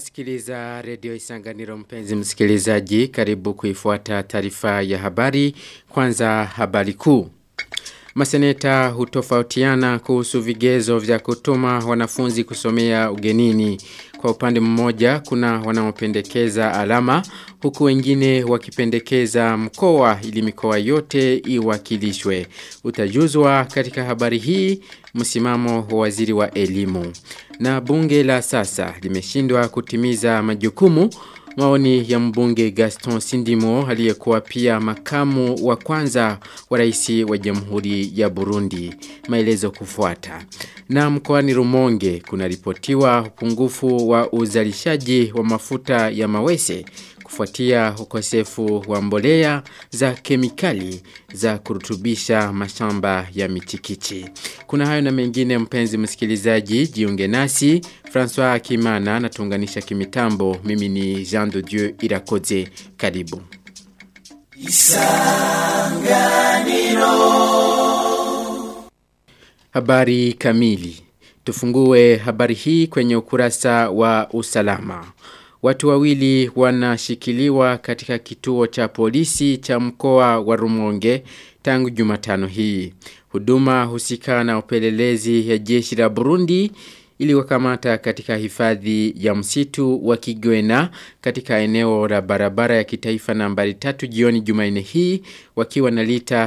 Unasikiliza redio Isanganiro mpenzi msikilizaji karibu kuifuata taarifa ya habari kwanza habari kuu. Maseneta hutofautiana kuhusu vigezo vya kutuma wanafunzi kusomea ugenini. Kwa upande mmoja kuna wanaopendekeza alama huku wengine wakipendekeza mkoa ili mikoa yote iwakilishwe. Utajuzwa katika habari hii msimamo wa waziri wa elimu. Na bunge la sasa limeshindwa kutimiza majukumu Maoni ya mbunge Gaston Sindimo aliyekuwa pia makamu wa kwanza wa rais wa Jamhuri ya Burundi. Maelezo kufuata. Na mkoani Rumonge kuna ripotiwa upungufu wa uzalishaji wa mafuta ya mawese kufuatia ukosefu wa mbolea za kemikali za kurutubisha mashamba ya michikichi. Kuna hayo na mengine mpenzi msikilizaji, jiunge nasi, François Kimana na tunganisha kimitambo, mimi ni Jean de Dieu Irakoze, karibu. Isanganiro Habari kamili Tufungue habari hii kwenye ukurasa wa usalama. Watu wawili wanashikiliwa katika kituo cha polisi cha mkoa wa Rumonge tangu Jumatano hii. Huduma husika na upelelezi ya jeshi la Burundi iliwakamata katika hifadhi ya msitu wa Kigwena katika eneo la barabara ya kitaifa nambari tatu jioni Jumanne hii wakiwa na lita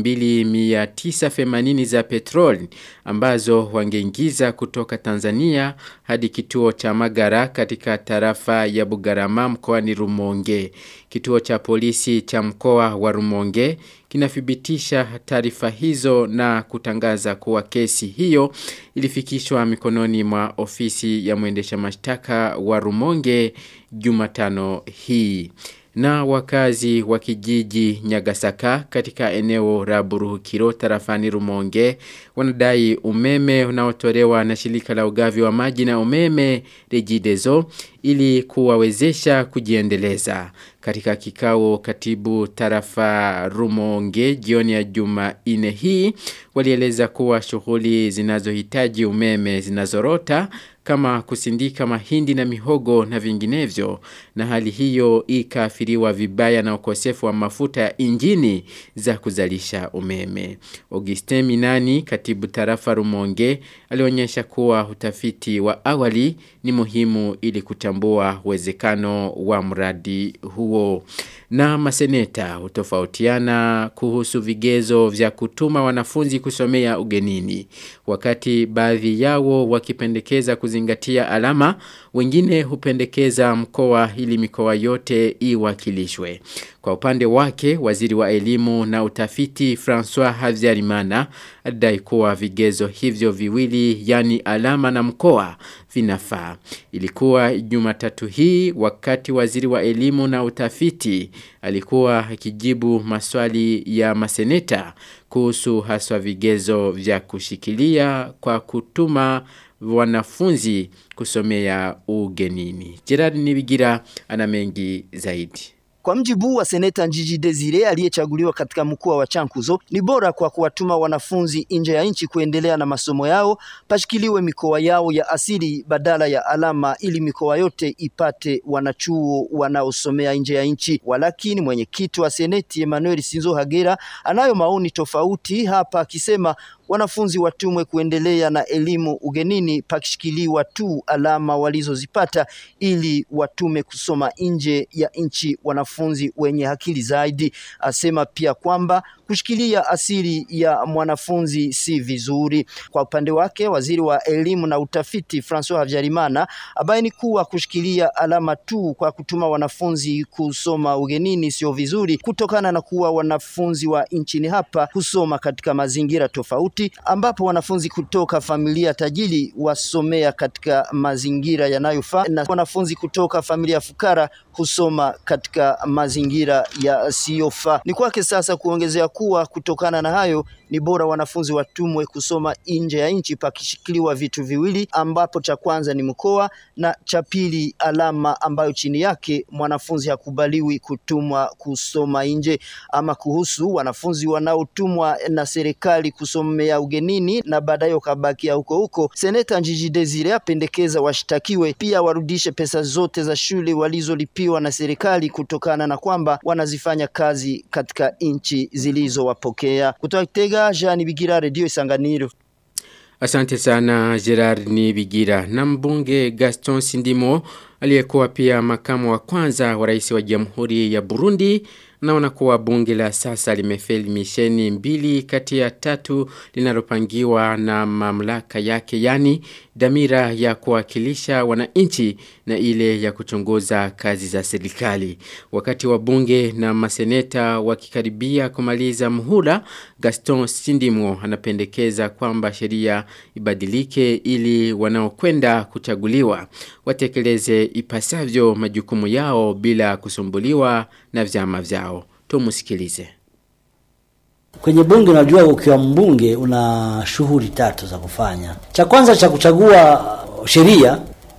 2980 za petroli ambazo wangeingiza kutoka Tanzania hadi kituo cha Magara katika tarafa ya Bugarama mkoani Rumonge. Kituo cha polisi cha mkoa wa Rumonge kinathibitisha taarifa hizo na kutangaza kuwa kesi hiyo ilifikishwa mikononi mwa ofisi ya mwendesha mashtaka wa Rumonge Jumatano hii na wakazi wa kijiji Nyagasaka katika eneo la Buruhukiro tarafani Rumonge wanadai umeme unaotolewa na shirika la ugavi wa maji na umeme Regideso ili kuwawezesha kujiendeleza. Katika kikao katibu tarafa Rumonge jioni ya Jumanne hii walieleza kuwa shughuli zinazohitaji umeme zinazorota kama kusindika mahindi na mihogo na vinginevyo na hali hiyo ikaathiriwa vibaya na ukosefu wa mafuta ya injini za kuzalisha umeme. Augustin Minani katibu tarafa Rumonge alionyesha kuwa utafiti wa awali ni muhimu ili kutambua uwezekano wa mradi huo. Na maseneta hutofautiana kuhusu vigezo vya kutuma wanafunzi kusomea ugenini. Wakati baadhi yao wakipendekeza kuzingatia alama, wengine hupendekeza mkoa ili mikoa yote iwakilishwe. Kwa upande wake, waziri wa elimu na utafiti François Havyarimana adai kuwa vigezo hivyo viwili yani alama na mkoa vinafaa. Ilikuwa Jumatatu hii wakati waziri wa elimu na utafiti alikuwa akijibu maswali ya maseneta kuhusu haswa vigezo vya kushikilia kwa kutuma wanafunzi kusomea ugenini. Gerard Nibigira ana mengi zaidi. Kwa mjibu wa seneta Njiji Desire aliyechaguliwa katika mkoa wa Chankuzo, ni bora kwa kuwatuma wanafunzi nje ya nchi kuendelea na masomo yao, pashikiliwe mikoa yao ya asili badala ya alama, ili mikoa yote ipate wanachuo wanaosomea nje ya nchi. Walakini mwenyekiti wa seneti Emmanuel Sinzo Hagera anayo maoni tofauti hapa, akisema wanafunzi watumwe kuendelea na elimu ugenini pakishikiliwa tu alama walizozipata ili watume kusoma nje ya nchi wanafunzi wenye akili zaidi. Asema pia kwamba kushikilia asili ya mwanafunzi si vizuri. Kwa upande wake, waziri wa elimu na utafiti Francois Havyarimana abaini kuwa kushikilia alama tu kwa kutuma wanafunzi kusoma ugenini sio vizuri, kutokana na kuwa wanafunzi wa nchini hapa husoma katika mazingira tofauti ambapo wanafunzi kutoka familia tajiri wasomea katika mazingira yanayofaa na wanafunzi kutoka familia fukara husoma katika mazingira yasiyofaa. Ni kwake sasa kuongezea kuwa kutokana na hayo ni bora wanafunzi watumwe kusoma nje ya nchi pakishikiliwa vitu viwili, ambapo cha kwanza ni mkoa na cha pili alama ambayo chini yake mwanafunzi hakubaliwi kutumwa kusoma nje. Ama kuhusu wanafunzi wanaotumwa na serikali kusomea kusomea ugenini na baadaye wakabakia huko huko. Seneta Njiji Desire apendekeza washtakiwe pia warudishe pesa zote za shule walizolipiwa na serikali kutokana na kwamba wanazifanya kazi katika nchi zilizowapokea. Kutoka Kitega, Jean Bigira, Radio Isanganiro. Asante sana Gerard Nibigira. Na mbunge Gaston Sindimo aliyekuwa pia makamu wa kwanza wa rais wa Jamhuri ya Burundi naona kuwa bunge la sasa limefeli misheni mbili kati ya tatu linalopangiwa na mamlaka yake yani dhamira ya kuwakilisha wananchi na ile ya kuchunguza kazi za serikali. Wakati wa bunge na maseneta wakikaribia kumaliza muhula, Gaston Sindimo anapendekeza kwamba sheria ibadilike ili wanaokwenda kuchaguliwa watekeleze ipasavyo majukumu yao bila kusumbuliwa na vyama vyao. Tumusikilize. Kwenye bunge unajua, ukiwa mbunge una shughuli tatu za kufanya. Cha kwanza cha kuchagua sheria,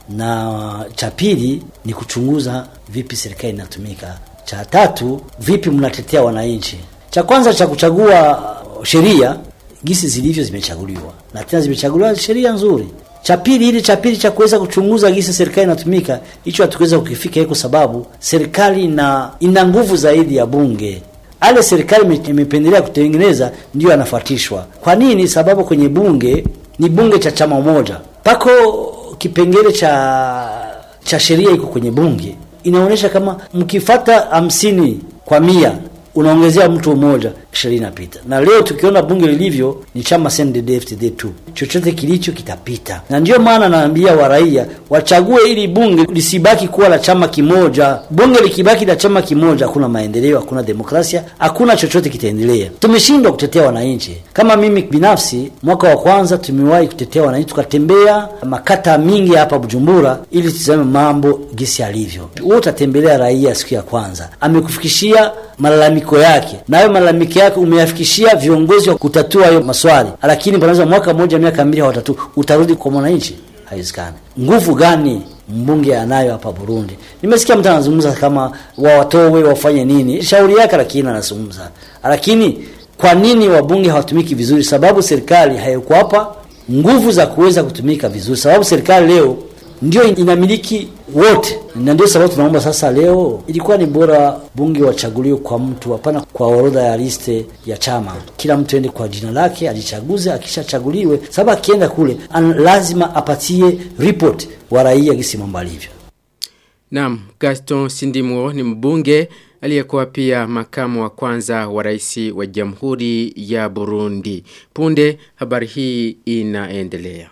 na cha pili ni kuchunguza vipi serikali inatumika. Cha tatu vipi mnatetea wananchi. Cha kwanza cha kuchagua sheria, gisi zilivyo zimechaguliwa, na tena zimechaguliwa sheria nzuri. Cha pili ile cha pili cha kuweza kuchunguza gisi serikali inatumika, hicho hatukuweza kukifika kwa sababu serikali ina ina nguvu zaidi ya bunge ale serikali imependelea kutengeneza ndio anafuatishwa. Kwa nini? Sababu kwenye bunge ni bunge cha chama moja, pako kipengele cha cha sheria iko kwenye bunge inaonyesha kama mkifata hamsini kwa mia unaongezea mtu mmoja, sheria inapita. Na leo tukiona bunge lilivyo ni chama CNDD-FDD tu, chochote kilicho kitapita. Na ndio maana naambia waraia wachague ili bunge lisibaki kuwa la chama kimoja. Bunge likibaki la chama kimoja, hakuna maendeleo, hakuna demokrasia, hakuna chochote kitaendelea. Tumeshindwa kutetea wananchi. Kama mimi binafsi, mwaka wa kwanza tumewahi kutetea wananchi, tukatembea makata mingi hapa Bujumbura ili tuzame mambo gisi alivyo. Wewe utatembelea raia siku ya kwanza, amekufikishia malalamiko yake, na hayo malalamiko yake umeyafikishia viongozi wa kutatua hayo maswali, lakini panaweza mwaka mmoja miaka mbili hawatatu, utarudi kwa mwananchi? Haiwezekani. Nguvu gani mbunge anayo hapa Burundi? Nimesikia mtu anazungumza kama wawatowe wafanye nini, shauri yake, lakini anazungumza, lakini kwa nini wabunge hawatumiki vizuri? Sababu serikali haikuwapa nguvu za kuweza kutumika vizuri, sababu serikali leo ndio inamiliki wote, na ndio sababu tunaomba sasa, leo ilikuwa ni bora bunge wachaguliwe kwa mtu, hapana kwa orodha ya liste ya chama. Kila mtu ende kwa jina lake ajichaguze, akishachaguliwe, sababu akienda kule an, lazima apatie report wa raia gisi mambo alivyo. Naam, Gaston Sindimo ni mbunge aliyekuwa pia makamu wa kwanza wa rais wa Jamhuri ya Burundi. Punde habari hii inaendelea.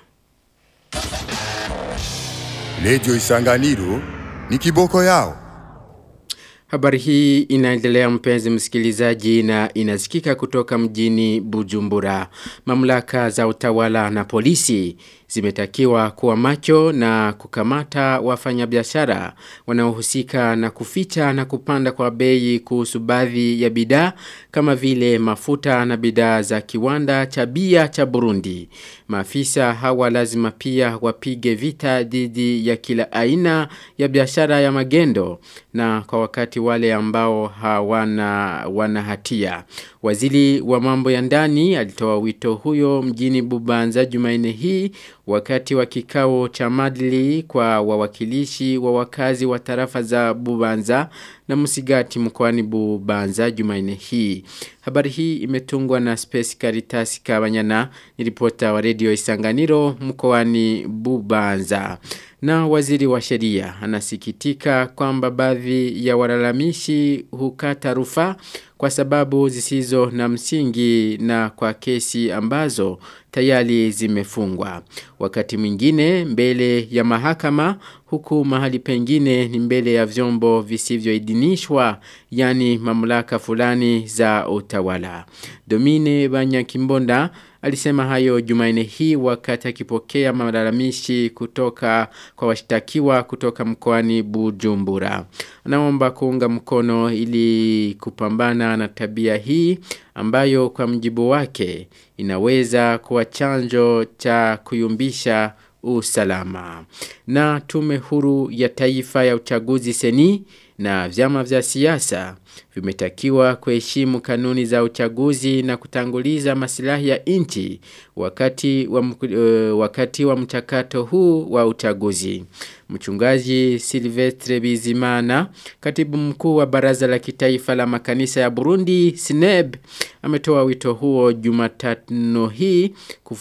Redio Isanganiro ni kiboko yao. Habari hii inaendelea mpenzi msikilizaji na inasikika kutoka mjini Bujumbura. Mamlaka za utawala na polisi zimetakiwa kuwa macho na kukamata wafanyabiashara wanaohusika na kuficha na kupanda kwa bei kuhusu baadhi ya bidhaa kama vile mafuta na bidhaa za kiwanda cha bia cha Burundi. Maafisa hawa lazima pia wapige vita dhidi ya kila aina ya biashara ya magendo na kwa wakati wale ambao hawana wana hatia. Waziri wa mambo ya ndani alitoa wito huyo mjini Bubanza Jumanne hii wakati wa kikao cha madli kwa wawakilishi wa wakazi wa tarafa za Bubanza na Musigati mkoani Bubanza Jumanne hii. Habari hii imetungwa na Space Caritas Kabanyana, ni ripota wa Radio Isanganiro mkoani Bubanza. Na waziri wa sheria anasikitika kwamba baadhi ya walalamishi hukata rufaa kwa sababu zisizo na msingi na kwa kesi ambazo tayari zimefungwa. Wakati mwingine mbele ya mahakama huku mahali pengine ni mbele ya vyombo visivyoidhinishwa yani mamlaka fulani za utawala. Domine Banyakimbonda alisema hayo Jumanne hii wakati akipokea malalamishi kutoka kwa washtakiwa kutoka mkoani Bujumbura. Anaomba kuunga mkono ili kupambana na tabia hii ambayo kwa mjibu wake inaweza kuwa chanjo cha kuyumbisha usalama. Na tume huru ya taifa ya uchaguzi seni na vyama vya siasa vimetakiwa kuheshimu kanuni za uchaguzi na kutanguliza masilahi ya nchi wakati wa, uh, wakati wa mchakato huu wa uchaguzi. Mchungaji Silvestre Bizimana, katibu mkuu wa baraza la kitaifa la makanisa ya Burundi, SNEB, ametoa wito huo Jumatano hii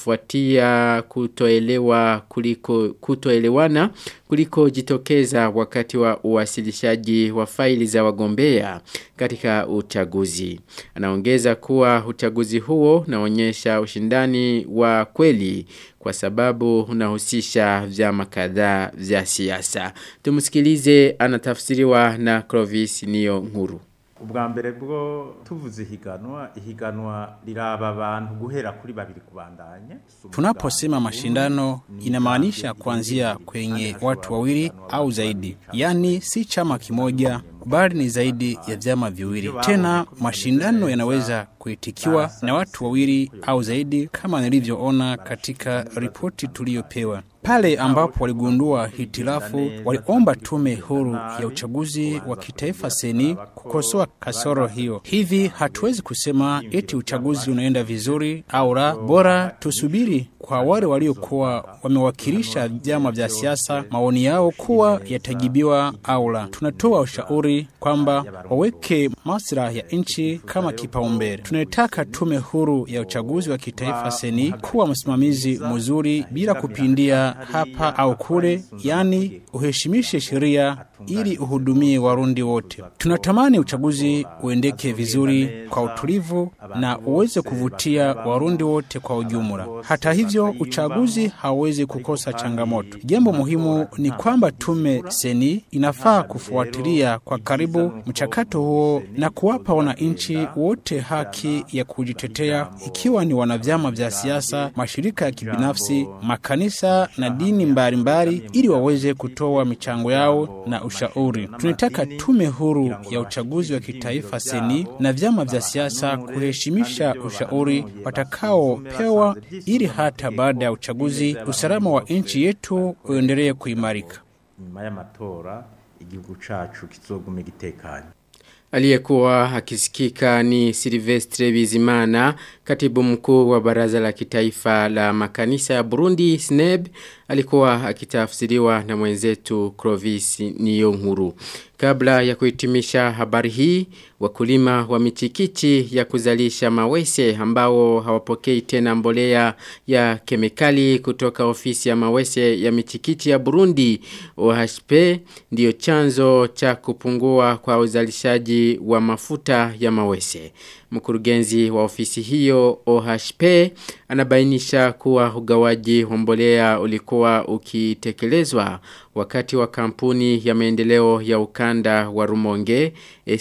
kufuatia kutoelewa kuliko kutoelewana kuliko jitokeza wakati wa uwasilishaji wa faili za wagombea katika uchaguzi. Anaongeza kuwa uchaguzi huo unaonyesha ushindani wa kweli kwa sababu unahusisha vyama kadhaa vya siasa. Tumsikilize anatafsiriwa na Clovis Niyo Nkuru. ubwa mbere bwo tuvuze ihiganwa ihiganwa riraba abantu guhera kuri babiri kubandanya Tunaposema mashindano inamaanisha kuanzia kwenye watu wawili au zaidi, yaani si chama kimoja bali ni zaidi ya vyama viwili. Tena mashindano yanaweza kuitikiwa na watu wawili au zaidi, kama nilivyoona katika ripoti tuliyopewa. Pale ambapo waligundua hitilafu, waliomba tume huru ya uchaguzi wa kitaifa seni kukosoa kasoro hiyo. Hivi hatuwezi kusema eti uchaguzi unaenda vizuri au la, bora tusubiri kwa wale waliokuwa wamewakilisha vyama vya siasa maoni yao kuwa yatajibiwa au la. Tunatoa ushauri kwamba waweke maslahi ya nchi kama kipaumbele. Tunataka tume huru ya uchaguzi wa kitaifa seni kuwa msimamizi mzuri bila kupindia hapa au kule, yani uheshimishe sheria ili uhudumie Warundi wote. Tunatamani uchaguzi uendeke vizuri kwa utulivu na uweze kuvutia Warundi wote kwa ujumla. Hata hivyo, uchaguzi hauwezi kukosa changamoto. Jambo muhimu ni kwamba tume seni inafaa kufuatilia kwa karibu mchakato huo na kuwapa wananchi wote haki ya kujitetea, ikiwa ni wanavyama vya siasa, mashirika ya kibinafsi, makanisa na dini mbalimbali, ili waweze kutoa michango yao na ushauri. Tunataka tume huru ya uchaguzi wa kitaifa seni na vyama vya siasa kuheshimisha ushauri watakaopewa, ili hata baada ya uchaguzi usalama wa nchi yetu uendelee kuimarika. nyuma y'amatora igihugu cacu kizogume gitekanye Aliyekuwa akisikika ni Silvestre Bizimana, katibu mkuu wa baraza la kitaifa la makanisa ya Burundi SNEB, alikuwa akitafsiriwa na mwenzetu Clovis Niyonkuru. Kabla ya kuhitimisha habari hii, wakulima wa michikichi ya kuzalisha mawese ambao hawapokei tena mbolea ya kemikali kutoka ofisi ya mawese ya michikichi ya Burundi OHP ndiyo chanzo cha kupungua kwa uzalishaji wa mafuta ya mawese. Mkurugenzi wa ofisi hiyo OHP anabainisha kuwa ugawaji wa mbolea ulikuwa ukitekelezwa wakati wa kampuni ya maendeleo ya ukanda wa Rumonge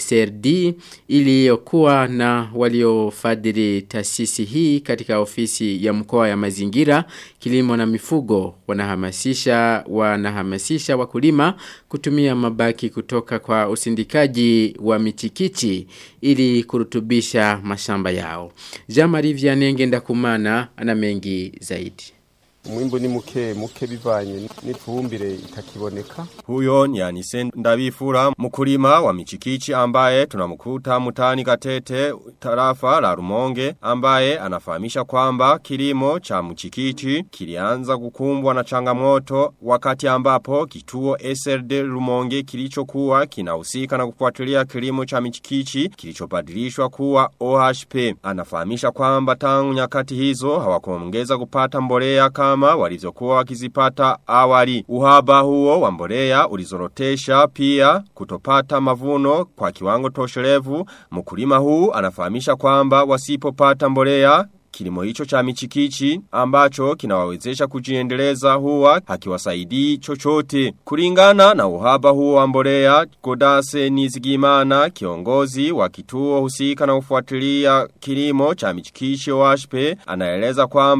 SRD iliyokuwa na waliofadhili taasisi hii katika ofisi ya mkoa ya mazingira kilimo na mifugo wanahamasisha wanahamasisha wakulima kutumia mabaki kutoka kwa usindikaji wa michikichi ili kurutubisha mashamba yao. Jean-Marie Vianney ndakumana ana mengi zaidi. umwimbu ni muke muke bivanye n'ifumbire itakiboneka Huyo ni Anise Ndabifura mkulima wa michikichi ambaye tunamkuta mutani katete tarafa la Rumonge ambaye anafahamisha kwamba kilimo cha mchikichi kilianza kukumbwa na changamoto wakati ambapo kituo SRD Rumonge kilichokuwa kinahusika na kufuatilia kilimo cha michikichi kilichobadilishwa kuwa OHP. Anafahamisha kwamba tangu nyakati hizo hawakuongeza kupata mbolea kama walivyokuwa wakizipata awali. Uhaba huo wa mbolea ulizorotesha pia kutopata mavuno kwa kiwango tosherevu. Mkulima huu anafahamisha kwamba wasipopata mbolea Kilimo hicho cha michikichi ambacho kinawawezesha kujiendeleza huwa hakiwasaidii chochote. Kulingana na uhaba huo wa mbolea, Godase Nizigimana, kiongozi wa kituo husika na ufuatilia kilimo cha michikichi washpe, anaeleza kwamba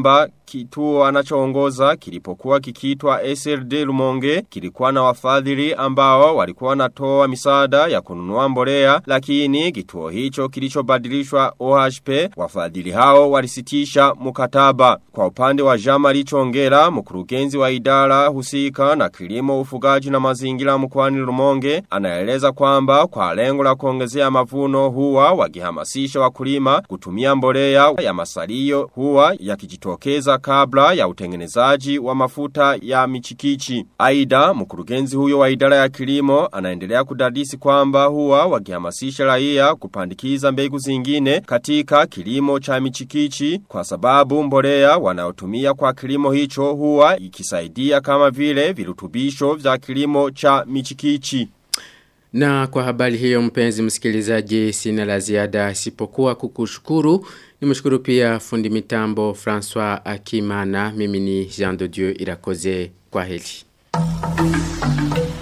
kituo anachoongoza kilipokuwa kikiitwa SRD Lumonge kilikuwa na wafadhili ambao walikuwa wanatoa misaada ya kununua mbolea lakini kituo hicho kilichobadilishwa OHP wafadhili hao walisitisha mkataba kwa upande wa Jama Lichongera mkurugenzi wa idara husika na kilimo ufugaji na mazingira mkoani Lumonge anaeleza kwamba kwa lengo la kuongezea mavuno huwa wakihamasisha wakulima kutumia mbolea ya masalio huwa yakijitokeza kabla ya utengenezaji wa mafuta ya michikichi. Aida mkurugenzi huyo wa idara ya kilimo anaendelea kudadisi kwamba huwa wakihamasisha raia kupandikiza mbegu zingine katika kilimo cha michikichi kwa sababu mbolea wanaotumia kwa kilimo hicho huwa ikisaidia kama vile virutubisho vya kilimo cha michikichi. Na kwa habari hiyo mpenzi msikilizaji sina la ziada isipokuwa kukushukuru. Nimshukuru pia fundi mitambo François Akimana. Mimi ni Jean de Dieu Irakoze. Kwa heri.